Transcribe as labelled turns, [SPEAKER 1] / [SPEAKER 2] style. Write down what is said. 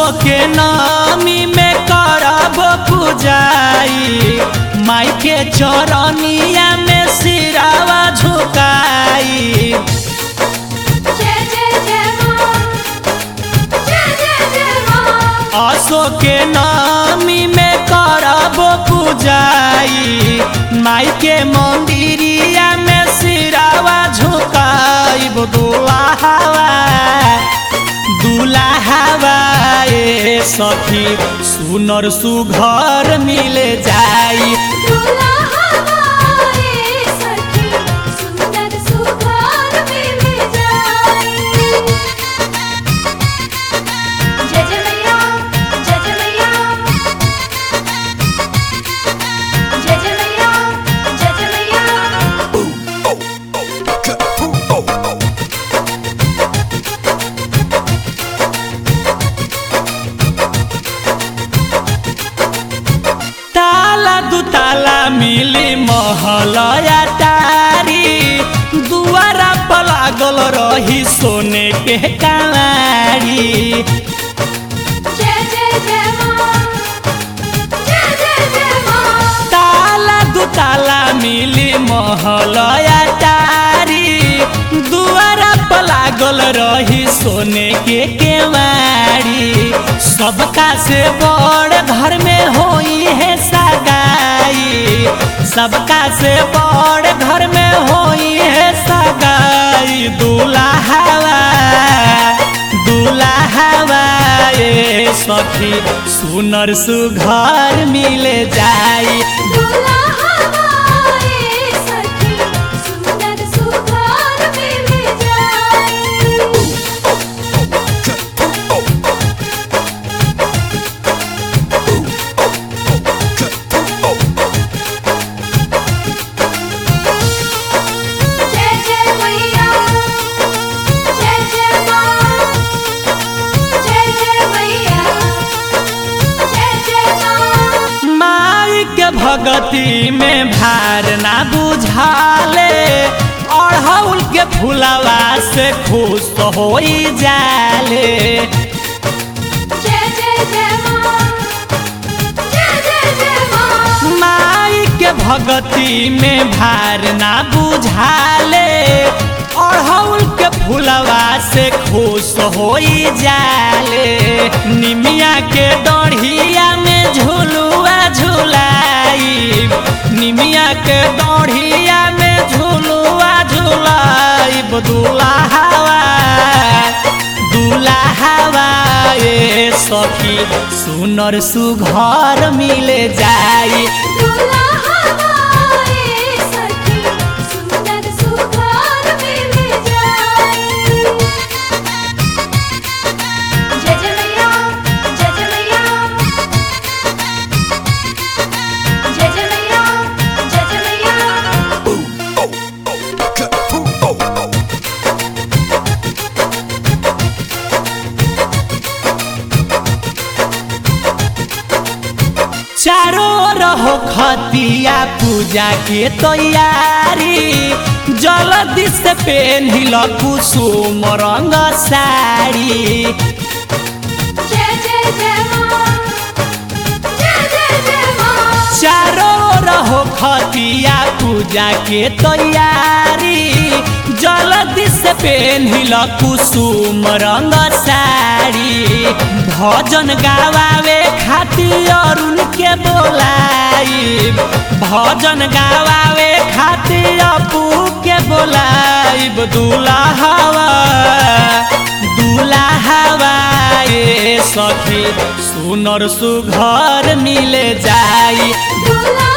[SPEAKER 1] के नामी में करब पूजाई माई के चरनिया में सिरावा झुकाई
[SPEAKER 2] जय जय जय माँ जय जय जय माँ
[SPEAKER 1] असो के नामी में करब पूजाई माई के मंदिरिया में सिरावा झुकाई दुलाहवा दुलाहवा ए सखी सुनर सुघर मिल जाई
[SPEAKER 2] दूल्हा हमारे सखी सुंदर सुघर मिल जाए जय जय मैया जय जय मैया जय जय मैया जय जय मैया
[SPEAKER 1] ताला दू ताला मिली महलया तारी दुआरा पर लागल रही सोने के कांवारी
[SPEAKER 2] जय जय जय माँ जय जय जय माँ
[SPEAKER 1] ताला दू ताला मिली महलया तारी दुआरा पर लागल रही सोने के केवाड़ी सबका से बड़ घर में होई है सगाई सबका से बड़ घर में होई है सगाई दुल्हा दुल्हा ए सखी सुनर सुघर मिल जाई
[SPEAKER 2] दूल्हा हमारे सखी सुंदर सुघर मिल जाए जय जय मैया जय जय माँ जय जय मैया जय जय माँ
[SPEAKER 1] माई के भगती में भार ना बुझाले अढ़ौल के फुलवा से खुश होई जाले
[SPEAKER 2] जय जय जय माँ जय जय जय माँ
[SPEAKER 1] माई के भगती में भार ना बुझाले अढ़ौल के फुलवा से खुश होई जाले निमिया के डढ़िया में झुलुआ झुलाई निमिया के डढ़िया में झुलुआ झुलाई दुल्हा दुल्हा ए सखी सुनर सुघर मिल जाई
[SPEAKER 2] दूल्हा हमारे सखी सुंदर सुघर मिल जाए जय जय मैया जय जय मैया जय जय मैया जय जय मैया
[SPEAKER 1] चारों रहो खतिया पूजा के तैयारी जल्दी से पेन्हिल कुसुम रंग साड़ी
[SPEAKER 2] जय जय जय माँ जय जय जय माँ
[SPEAKER 1] चारों रहो खतिया पूजा के तैयारी जल्दी से पेन्हिल कुसुम रंग साड़ी भजन गावे खातिर अरुण के बोलाई भजन गावे खातिर अपू के बोलाइब दुल्हा दुल्हा ए सखी सुनर सुघर मिल जाई
[SPEAKER 2] दूल्हा